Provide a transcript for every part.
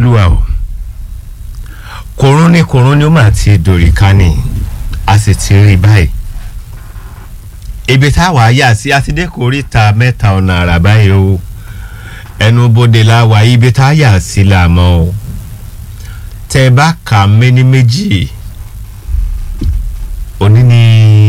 olúwa o kòrún ní kòrún ni ó mà ti dòrì kánì a sì ti rí báyìí ibi táwa yà sí àtidé kòríta mẹ́ta ọ̀nà àrà báyìí o ẹnu bodè la wà ibi tá a yà sí là mọ́ o tẹ bá kà méní méjì òní ni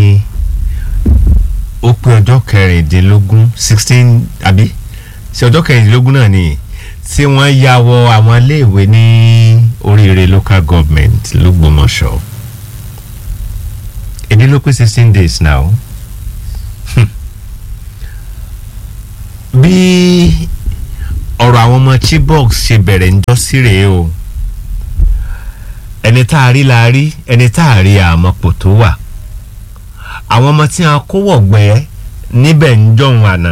ó pé ọjọ́ kẹrìndínlógún sixteen àbí sí ọjọ́ kẹrìndínlógún náà ni tí wọ́n ya wọ àwọn iléèwé ní oríire local government lọ́gbọ̀mọṣọ́ èdè ló pé sixteen days now bí ọ̀rọ̀ àwọn ọmọ chibok ṣe bẹ̀rẹ̀ ńjọ́ sí rèé o ẹni tá a rí la rí ẹni tá a rí àmọ́pò tó wà àwọn ọmọ tí a kó wọ̀gbẹ́ níbẹ̀ ń jọ̀hún àná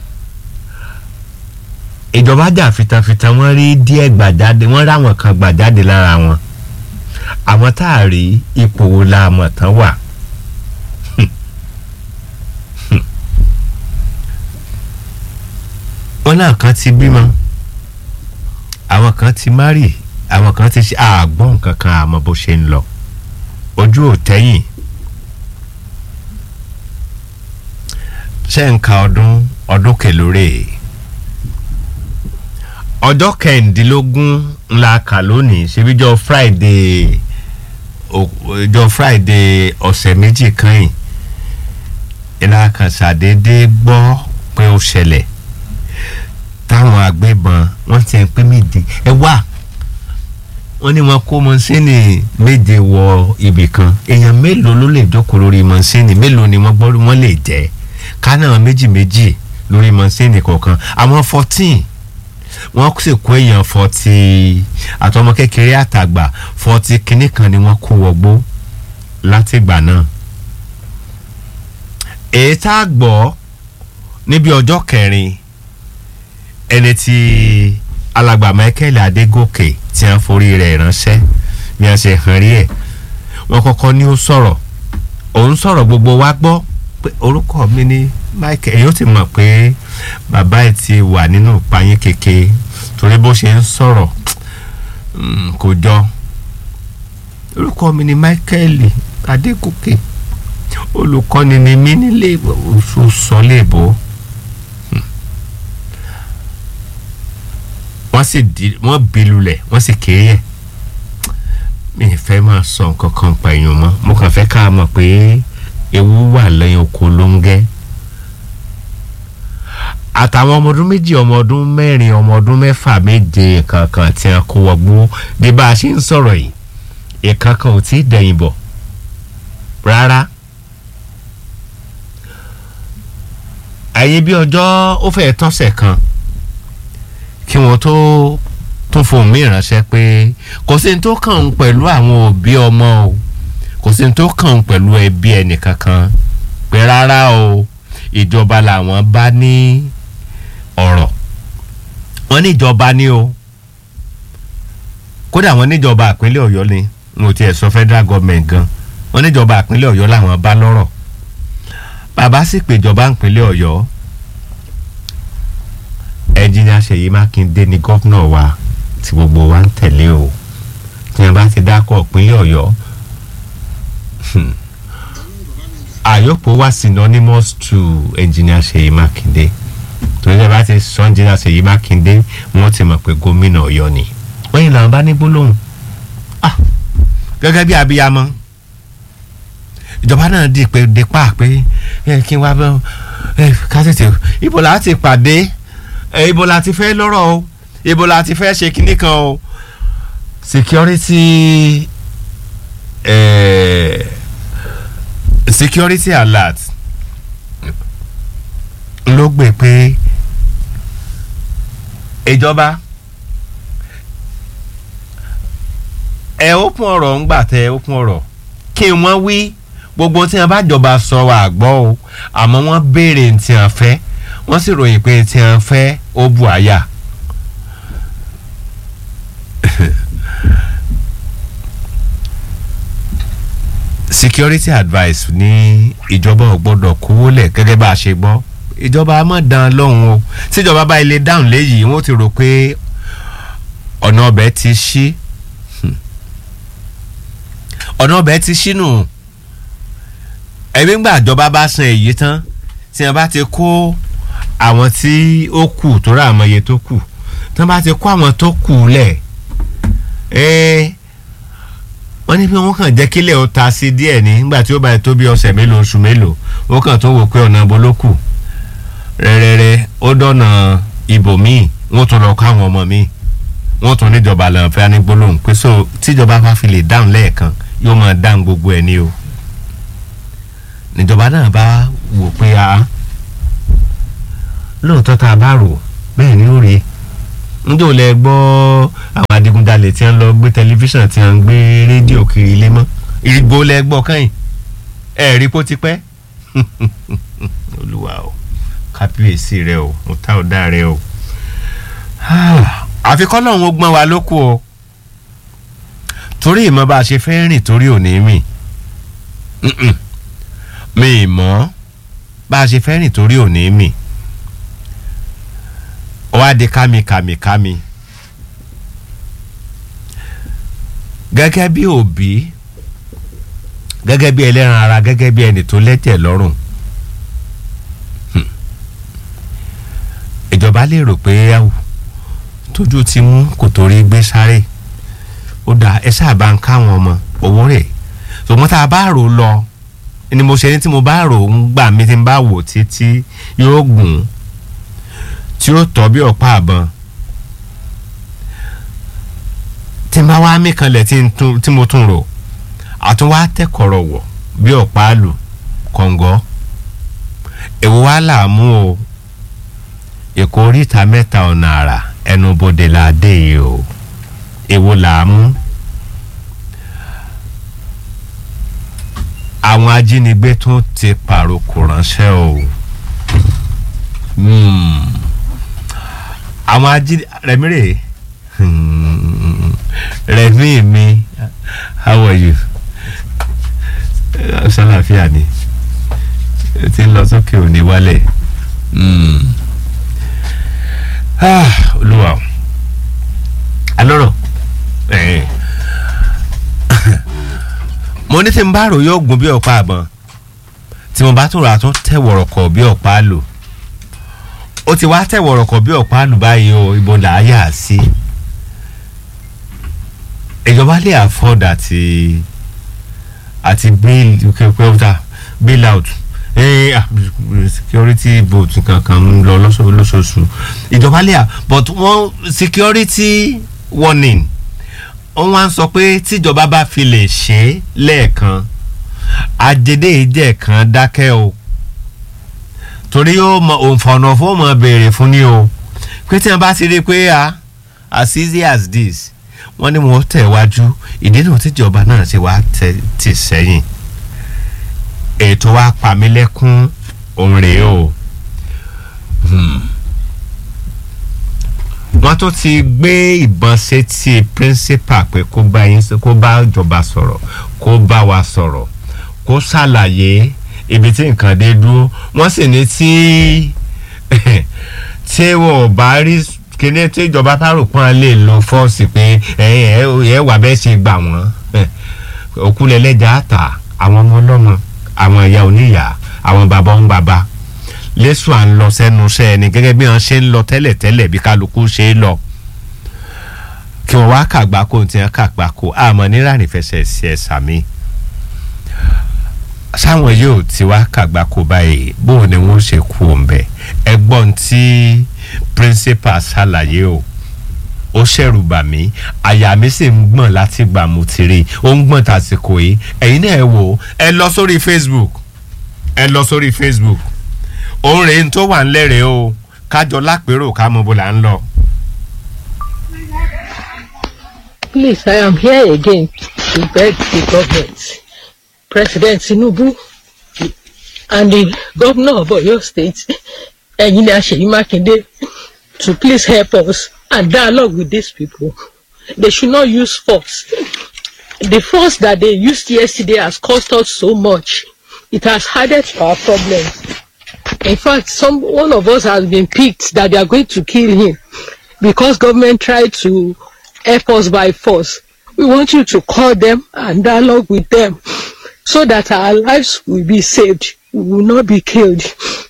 ìjọba jà fitafita wọ́n rí díẹ̀ gbàjáde wọ́n ráwọn kan gbàjáde lára wọn àwọn tá a rí ipò wo la mọ̀ tán wà. wọn náà kan ti bímọ àwọn kan ti márì àwọn kan ti ṣe àgbọn kankan àmọ́ bó ṣe ń lọ ojú ò tẹ́yìn ṣé ń ka ọdún ọdún kẹlóore ọjọ́ kẹrìndínlógún ńlá kà lónìí ṣebíjọ́ friday ọjọ́ friday ọ̀sẹ̀ méjì kan yìí ìlà kan ṣàdédé gbọ́ pé ó ṣẹlẹ̀ táwọn agbébọn wọ́n ti ń pín méje ẹ wá wọ́n ní wọ́n kó mọ́sínì méje wọ ibì kan èèyàn mélòó ló lè jókòó lórí mọ́sínì mélòó ni wọ́n gbọ́ wọ́n lè jẹ́ kánà méjì méjì lórí mọ́sínì kọ̀ọ̀kan àwọn fourteen wọ́n sì kó èèyàn forty àtọmọ kékeré àtàgbà forty kínní kan ni wọ́n kó wọgbó látìgbà náà èyí tá a gbọ́ níbi ọjọ́ kẹrin ẹni tí alàgbà michael adégòkè tí wọ́n forí rẹ̀ ránṣẹ́ bí wọ́n ṣe hàn rí ẹ̀ wọ́n kọ́kọ́ ní ó sọ̀rọ̀ òun sọ̀rọ̀ gbogbo wa gbọ́ pé orúkọ mi ni michael èyí ó ti mọ̀ pé bàbá ẹ̀ ti wà nínú ìpayín keke torí bó ṣe ń sọ̀rọ̀ kò jọ orúkọ mi ni michael adégòkè olùkọ́ni ni mí nílé oṣù sọ léèbó. wọ́n sì di wọ́n bí lulẹ̀ wọ́n sì kéré ẹ̀ mi ì fẹ́ máa sọ nǹkan kan pa èèyàn mọ́ mo kàn fẹ́ ká mọ̀ pé ewu wà lẹ́yìn oko ló ń gẹ́ àtàwọn ọmọ ọdún méjì ọmọ ọdún mẹ́rin ọmọ ọdún mẹ́fà méje kankan tí a kó wọgbó bí bá a ṣe ń sọ̀rọ̀ yìí ìkankan ò tí ì dẹ̀yìn bọ̀ rárá àyè bí ọjọ́ ó fẹ́ẹ́ tọ́sẹ̀ kan kí wọ́n tó tún fohùn mí ránṣẹ́ pé kò sí ní tó kàn ń pẹ̀lú àwọn òbí ọmọ o kò sí ní tó kàn ń pẹ̀lú ẹbí ẹnìkankan pé rárá o ìjọba làwọn bá ní ọ̀rọ̀ wọ́n ní ìjọba ní o kódà wọ́n níjọba àpínlẹ̀ ọ̀yọ́ ni n ò tiẹ̀ sọ federal government gan wọ́n níjọba àpínlẹ̀ ọ̀yọ́ làwọn bá lọ́rọ̀ bàbá sì pèjọba ìpínlẹ̀ ọ̀yọ́ ẹnjìnìà ṣèyí mákindé ni gómìnà wa tí gbogbo wa ń tẹ̀lé o tí wọn bá ti dákọ̀ ìpínlẹ̀ ọ̀yọ́ àyọ̀pọ̀ wà synonymous to ẹnjìnìà ṣèyí mákindé torí ẹ bá ti sọ ẹnjìnìà ṣèyí mákindé wọn ti mọ̀ pé gómìnà ọ̀yọ́ ni wọ́n yìí làwọn bá ní gbólóhùn gẹ́gẹ́ bí abiyamọ ìjọba náà di pé dípà pé kí n wá bọ́ ká tètè ibo la ti pàdé ibo la ti fẹ́ lọ́rọ̀ o ibo la ti fẹ́ ṣe kinní kan o security eh, security alert ló gbé pé ìjọba ẹ ópin ọ̀rọ̀ ń gbà tẹ ópin ọ̀rọ̀ kí wọ́n wí gbogbo tí wọ́n bá jọba sọ wà gbọ́ o àmọ́ wọ́n béèrè tí wọ́n fẹ́ wọ́n sì ròyìn pé tí wọ́n fẹ́ ó bu àyà. security advice ní ìjọba ò gbọ́dọ̀ kówó lẹ̀ gẹ́gẹ́ bá a ṣe gbọ́ ìjọba á mọ̀ dán lọ́hùn o tíjọba bá ilé dáhùn léyìí wọ́n ti rò pé ọ̀nà ọbẹ̀ ti ṣí ọ̀nà ọbẹ̀ ti ṣí nù ẹ̀mí gbà ìjọba bá san èyí tán tí wọ́n bá ti kó àwọn tí ó kù tó rà àmọ́ iye tó kù tí wọ́n bá ti kó àwọn tó kù lẹ̀ ẹ́ẹ́ wọ́n ní pé wọ́n kàn jẹ́ kílẹ̀ ó ta sí díẹ̀ ní nígbà tí ó bá tó bí ọ̀sẹ̀ mélòó oṣù mélòó wọ́n kàn tó wò pé ọ̀nà ibo ló kù rẹ́rẹ́rẹ́ ó dọ̀nà ibòmíì wọ́n tún lọ kọ́ àwọn ọmọ míì wọ́n tún níjọba lọ́n fẹ́ ní gbólóhùn pé so tíjọba bá fi lè dáhùn lẹ́ẹ̀kan yóò máa dáhùn gbogbo ẹ̀ ní o níjọba náà bá wò pé a lóòótọ́ tá a bá rò bẹ́ẹ̀ ni ó rí njẹ́ ò lẹ gbọ́ àwọn adigunjalè tí wọ́n lọ gbé tẹlifíṣàn tí wọ́n ń gbé rédíò kiri ilé mọ́ ìgbò lẹ gbọ́ kẹ́yìn ẹ rí kó ti pẹ́ olúwa o kábíyèsí rẹ o mo tá ò dá rẹ o àfikọ́ lọ́hún ó gbọ́n wa lóko o torí ìmọ̀ bá a ṣe fẹ́ rìn torí òní mì mi ìmọ̀ bá a ṣe fẹ́ rìn torí òní mì wá di kámikàmikàmi gẹ́gẹ́ bí òbí gẹ́gẹ́ bí ẹlẹ́ran ara gẹ́gẹ́ bí ẹni tó lẹ́tẹ̀ lọ́rùn ìjọba lè rò pé tójú ti mú kò torí gbé sáré ó dà ẹ sábà ń káwọn ọmọ owó rẹ̀ ṣùgbọ́n tá a bá rò lọ ni mo ṣe ní tí mo bá rò ń gbà mí tí n bá wò títí yóò gùn tí ó tọ́ bí ọ̀pá àbọ̀n tí n bá wá mí kanlẹ̀ tí mo tún rò àtún wá tẹ́kọ̀rọ̀ wọ̀ bí ọ̀pá àlù kọ̀ǹgọ́ èwo wá làámú o èkó oríta mẹ́ta ọ̀nà àrà ẹnubodè la dé yìí o èwo làámú àwọn ajínigbé tún ti pàrokò ránṣẹ́ o. Hmm àwọn ají rẹmi rè rẹmi mi how are you ṣàlàfíà ni ti ń lọ sókè òní wálẹ̀ olúwa alọ́rọ̀ mo ní tí n bá rò yóò gùn bí ọ̀pá àbọ̀n tí mo bá tún rà tún tẹ̀wọ̀rọ̀ kọ̀ bí ọ̀pá lò ó ti wá tẹ̀wọ̀rọ̀ kọ̀ bí ọ̀pá àlùbáyé o ibo là á yà sí ìjọba lè afford àti àti bail pẹ́ẹ́pẹ́ẹ́ta bail out security boat kankan ń lọ lóṣooṣù ìjọba lè à but wọ́n security warning wọ́n wá ń sọ pé tíjọba bá fi lè ṣe é lẹ́ẹ̀kan àjẹdẹ́ ìjẹ́ kan dákẹ́ o torí ó mọ òǹfọ̀nà fún ọmọ béèrè fún ni o pé tí wọn bá ti rí i pé a as easy as this wọn ní wọn tẹ̀ wájú ìdí náà tíjọba náà ṣe wá tì sẹ́yìn ètò wa pamílẹ́kún òun rèé o wọ́n tó ti gbé ìbọn sétí principal pé kó bá yín kó bá ìjọba sọ̀rọ̀ kó bá wa sọ̀rọ̀ kó ṣàlàyé ibi tí nǹkan dé dúró wọ́n sì ní tí tí wọn ò bá rí kíní tí ìjọba tárò pọ́n lè lo fọ́ọ̀sì pé ẹ wà bẹ́ẹ̀ ṣe gbà wọ́n òkúlẹ̀lẹ́jà àtà àwọn ọmọ ọlọ́mọ àwọn ìyá oníyà àwọn bàbá ń bàbá lẹ́sùn à ń lọ sẹ́nu iṣẹ́ ẹni gẹ́gẹ́ bí wọ́n ṣe ń lọ tẹ́lẹ̀tẹ́lẹ̀ bí kálukú ṣe é lọ kí wọ́n wá kàgbákò tí wọ́n kàgbákò àmọ́ nírànì fẹsẹ̀ sí ẹ̀ sàmì sáwọn yóò ti wá kàgbákò báyìí bóun ni wọ́n ṣe kú òǹbẹ ẹgbọ́n tí principal ṣàlàyé o ó ṣẹ̀rù bà mí àyà mi sì ń gbọ̀n láti gbà mo ti rí i ó ń gbọ̀n tàsìkò yìí ẹ̀yin náà ẹ wò ó ẹ lọ sórí facebook ẹ lọ sórí facebook òun rèé tó wà ńlẹ́rẹ̀ẹ́ o kájọ lápérò ká mọ bó là ń lọ. Please, I am here again to beg the government, President Tinubu, and the governor of Oyo State, Engineer Seyi Makinde, to please help us and dialogue with these people. They should not use force. The force that they used yesterday has cost us so much. It has added to our problems. In fact, some one of us has been picked that they are going to kill him because government tried to help us by force. We want you to call them and dialogue with them so that our lives will be saved. We will not be killed.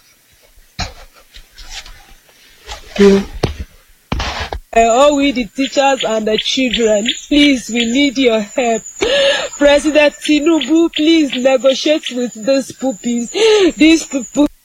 Yeah. Uh, all we the teachers and the children, please, we need your help. President Tinubu, please negotiate with these puppies. These people